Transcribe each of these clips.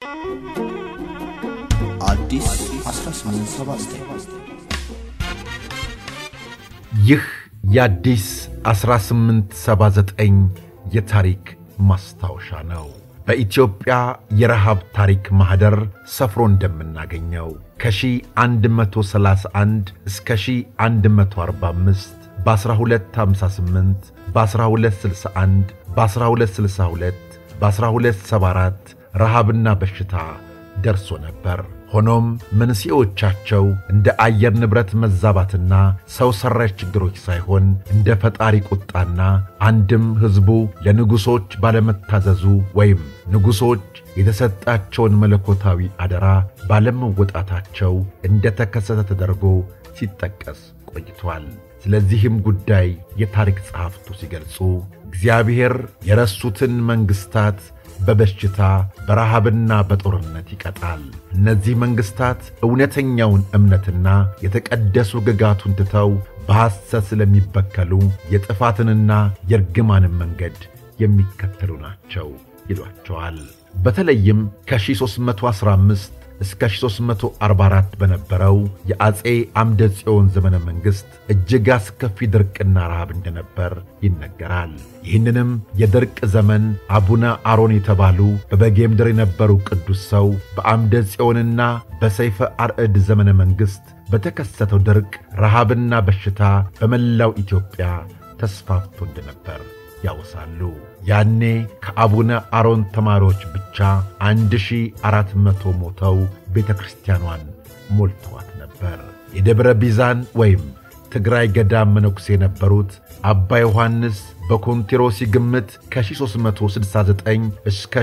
አዲስ 1879 ይህ የአዲስ 1879 የታሪክ ማስታወሻ ነው። በኢትዮጵያ የረሃብ ታሪክ ማኅደር ሰፍሮ እንደምናገኘው ከ1131 እስከ 1145 በ1258 በ1261 በ1262 በ1274 ረሃብና በሽታ ደርሶ ነበር። ሆኖም መንስኤዎቻቸው እንደ አየር ንብረት መዛባትና ሰው ሠራሽ ችግሮች ሳይሆን እንደ ፈጣሪ ቁጣና አንድም ሕዝቡ ለንጉሶች ባለመታዘዙ ወይም ንጉሶች የተሰጣቸውን መለኮታዊ አደራ ባለመወጣታቸው እንደ ተከሰተ ተደርጎ ሲጠቀስ ቆይቷል። ስለዚህም ጉዳይ የታሪክ ጸሐፍቱ ሲገልጹ እግዚአብሔር የረሱትን መንግሥታት በበሽታ በረሃብና በጦርነት ይቀጣል። እነዚህ መንግሥታት እውነተኛውን እምነትና የተቀደሱ ግጋቱን ትተው በሐሰት ስለሚበከሉ የጥፋትንና የርግማንን መንገድ የሚከተሉ ናቸው ይሏቸዋል። በተለይም ከ1315 እስከ 1344 በነበረው የአፄ አምደ ጽዮን ዘመነ መንግሥት እጅግ አስከፊ ድርቅና ረሃብ እንደነበር ይነገራል። ይህንንም የድርቅ ዘመን አቡነ አሮን የተባሉ በበጌ ምድር የነበሩ ቅዱስ ሰው በአምደ ጽዮንና በሰይፈ አርዕድ ዘመነ መንግሥት በተከሰተው ድርቅ ረሃብና በሽታ በመላው ኢትዮጵያ ተስፋፍቶ እንደነበር ያወሳሉ። ያኔ ከአቡነ አሮን ተማሪዎች ብቻ አንድ ሺህ አራት መቶ ሞተው ቤተ ክርስቲያኗን ሞልተዋት ነበር። የደብረ ቢዛን ወይም ትግራይ ገዳም መነኩሴ የነበሩት አባ ዮሐንስ በኮንቴሮሲ ግምት ከ1369 እስከ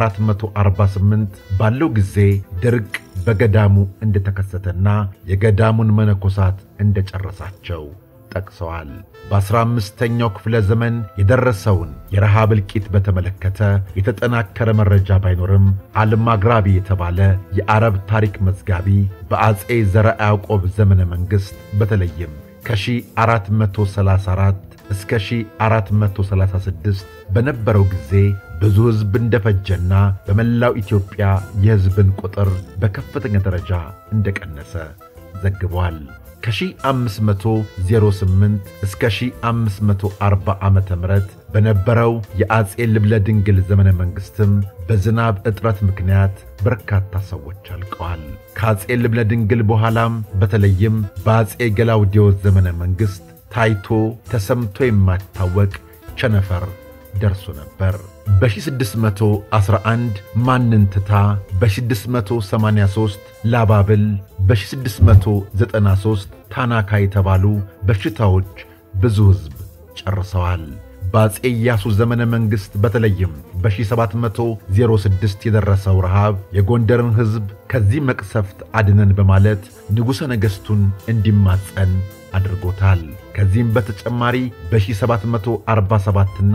1448 ባለው ጊዜ ድርቅ በገዳሙ እንደተከሰተና የገዳሙን መነኮሳት እንደጨረሳቸው ጠቅሰዋል። በአሥራ አምስተኛው ክፍለ ዘመን የደረሰውን የረሃብ እልቂት በተመለከተ የተጠናከረ መረጃ ባይኖርም አልማግራቢ የተባለ የአረብ ታሪክ መዝጋቢ በአፄ ዘረ ያዕቆብ ዘመነ መንግሥት በተለይም ከ1434 እስከ 1436 በነበረው ጊዜ ብዙ ሕዝብ እንደፈጀና በመላው ኢትዮጵያ የሕዝብን ቁጥር በከፍተኛ ደረጃ እንደቀነሰ ዘግቧል። ከ1508 እስከ 1540 ዓ ም በነበረው የአፄ ልብለ ድንግል ዘመነ መንግሥትም በዝናብ እጥረት ምክንያት በርካታ ሰዎች አልቀዋል። ከአፄ ልብለ ድንግል በኋላም በተለይም በአፄ ገላውዴዎስ ዘመነ መንግሥት ታይቶ ተሰምቶ የማይታወቅ ቸነፈር ደርሶ ነበር። በ1611 ማንንትታ፣ በ683 ላባብል፣ በ693 ታናካ የተባሉ በሽታዎች ብዙ ሕዝብ ጨርሰዋል። በአፄ ኢያሱ ዘመነ መንግሥት በተለይም በ1706 የደረሰው ረሃብ የጎንደርን ሕዝብ ከዚህ መቅሰፍት አድነን በማለት ንጉሠ ነገሥቱን እንዲማጸን አድርጎታል። ከዚህም በተጨማሪ በ1747ና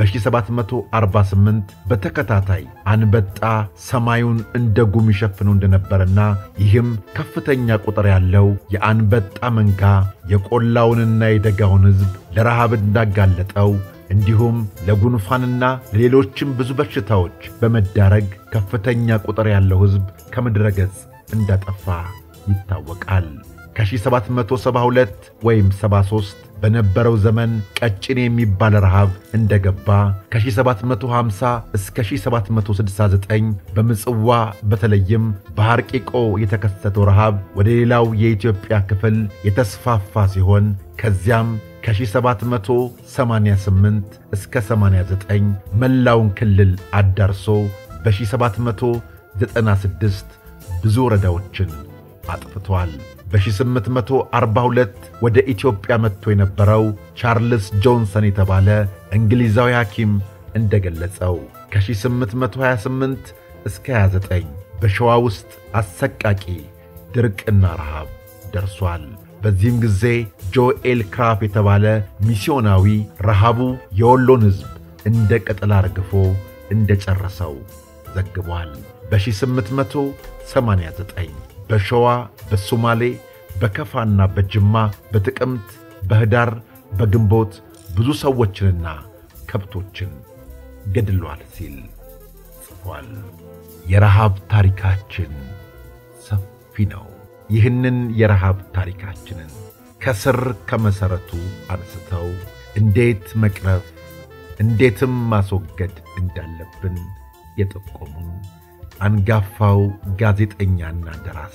በ1748 በተከታታይ አንበጣ ሰማዩን እንደ ጉም ይሸፍነው እንደነበረና ይህም ከፍተኛ ቁጥር ያለው የአንበጣ መንጋ የቆላውንና የደጋውን ሕዝብ ለረሃብ እንዳጋለጠው እንዲሁም ለጉንፋንና ለሌሎችም ብዙ በሽታዎች በመዳረግ ከፍተኛ ቁጥር ያለው ሕዝብ ከምድረ ገጽ እንዳጠፋ ይታወቃል። ከ1772 ወይም 73 በነበረው ዘመን ቀጭኔ የሚባል ረሃብ እንደገባ ከ1750 እስከ 1769 በምጽዋ በተለይም በሐርቂቆ የተከሰተው ረሃብ ወደ ሌላው የኢትዮጵያ ክፍል የተስፋፋ ሲሆን ከዚያም ከ1788 እስከ 89 መላውን ክልል አዳርሶ በ1796 ብዙ ወረዳዎችን አጥፍቷል። በ1842 ወደ ኢትዮጵያ መጥቶ የነበረው ቻርልስ ጆንሰን የተባለ እንግሊዛዊ ሐኪም እንደገለጸው ከ1828 እስከ 29 በሸዋ ውስጥ አሰቃቂ ድርቅና ረሃብ ደርሷል። በዚህም ጊዜ ጆኤል ክራፍ የተባለ ሚስዮናዊ ረሃቡ የወሎን ሕዝብ እንደ ቅጠል አርግፎ እንደ ጨረሰው ዘግቧል። በ1889 በሸዋ በሶማሌ በከፋና በጅማ በጥቅምት በኅዳር በግንቦት ብዙ ሰዎችንና ከብቶችን ገድሏል ሲል ተጽፏል። የረሃብ ታሪካችን ሰፊ ነው። ይህንን የረሃብ ታሪካችንን ከስር ከመሠረቱ አንስተው እንዴት መቅረፍ እንዴትም ማስወገድ እንዳለብን የጠቆሙን አንጋፋው ጋዜጠኛና ደራሲ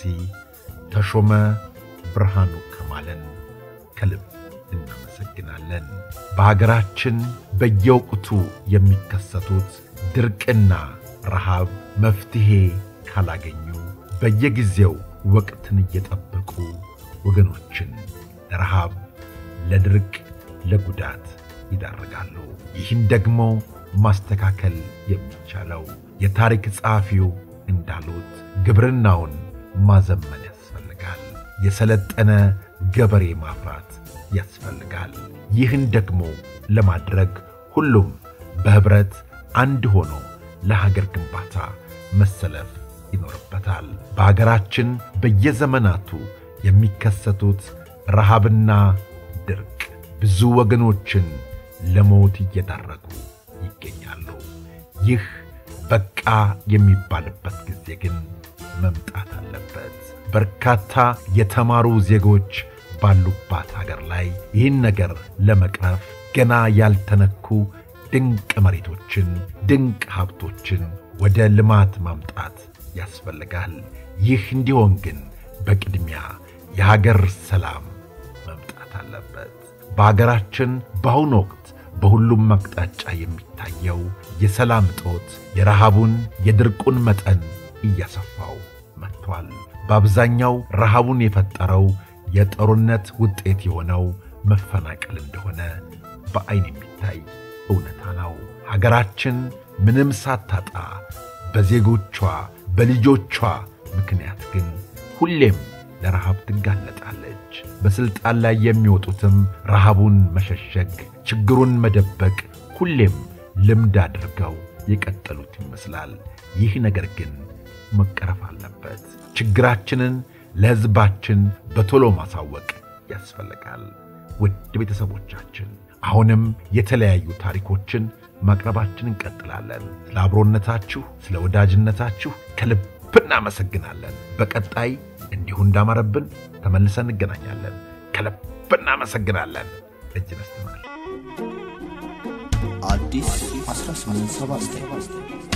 ተሾመ ብርሃኑ ከማለን ከልብ እናመሰግናለን። በሀገራችን በየወቅቱ የሚከሰቱት ድርቅና ረሃብ መፍትሔ ካላገኙ በየጊዜው ወቅትን እየጠበቁ ወገኖችን ለረሃብ፣ ለድርቅ፣ ለጉዳት ይዳርጋሉ። ይህን ደግሞ ማስተካከል የሚቻለው የታሪክ ጸሐፊው እንዳሉት ግብርናውን ማዘመን ያስፈልጋል። የሰለጠነ ገበሬ ማፍራት ያስፈልጋል። ይህን ደግሞ ለማድረግ ሁሉም በኅብረት አንድ ሆኖ ለሀገር ግንባታ መሰለፍ ይኖርበታል። በሀገራችን በየዘመናቱ የሚከሰቱት ረሃብና ድርቅ ብዙ ወገኖችን ለሞት እየዳረጉ ይገኛሉ። ይህ በቃ የሚባልበት ጊዜ ግን መምጣት አለበት። በርካታ የተማሩ ዜጎች ባሉባት ሀገር ላይ ይህን ነገር ለመቅረፍ ገና ያልተነኩ ድንቅ መሬቶችን፣ ድንቅ ሀብቶችን ወደ ልማት ማምጣት ያስፈልጋል። ይህ እንዲሆን ግን በቅድሚያ የሀገር ሰላም መምጣት አለበት። በሀገራችን በአሁኑ ወቅት በሁሉም አቅጣጫ የሚታየው የሰላም እጦት የረሃቡን የድርቁን መጠን እያሰፋው መጥቷል። በአብዛኛው ረሃቡን የፈጠረው የጦርነት ውጤት የሆነው መፈናቀል እንደሆነ በዐይን የሚታይ እውነታ ነው። ሀገራችን ምንም ሳታጣ በዜጎቿ በልጆቿ ምክንያት ግን ሁሌም ለረሃብ ትጋለጣለች። በሥልጣን ላይ የሚወጡትም ረሃቡን መሸሸግ፣ ችግሩን መደበቅ ሁሌም ልምድ አድርገው የቀጠሉት ይመስላል። ይህ ነገር ግን መቀረፍ አለበት። ችግራችንን ለሕዝባችን በቶሎ ማሳወቅ ያስፈልጋል። ውድ ቤተሰቦቻችን አሁንም የተለያዩ ታሪኮችን ማቅረባችን እንቀጥላለን። ስለ አብሮነታችሁ፣ ስለ ወዳጅነታችሁ ከልብ እናመሰግናለን። በቀጣይ እንዲሁ እንዳማረብን ተመልሰን እንገናኛለን። ከልብ እናመሰግናለን። እጅ ነስተናል። አዲስ 1879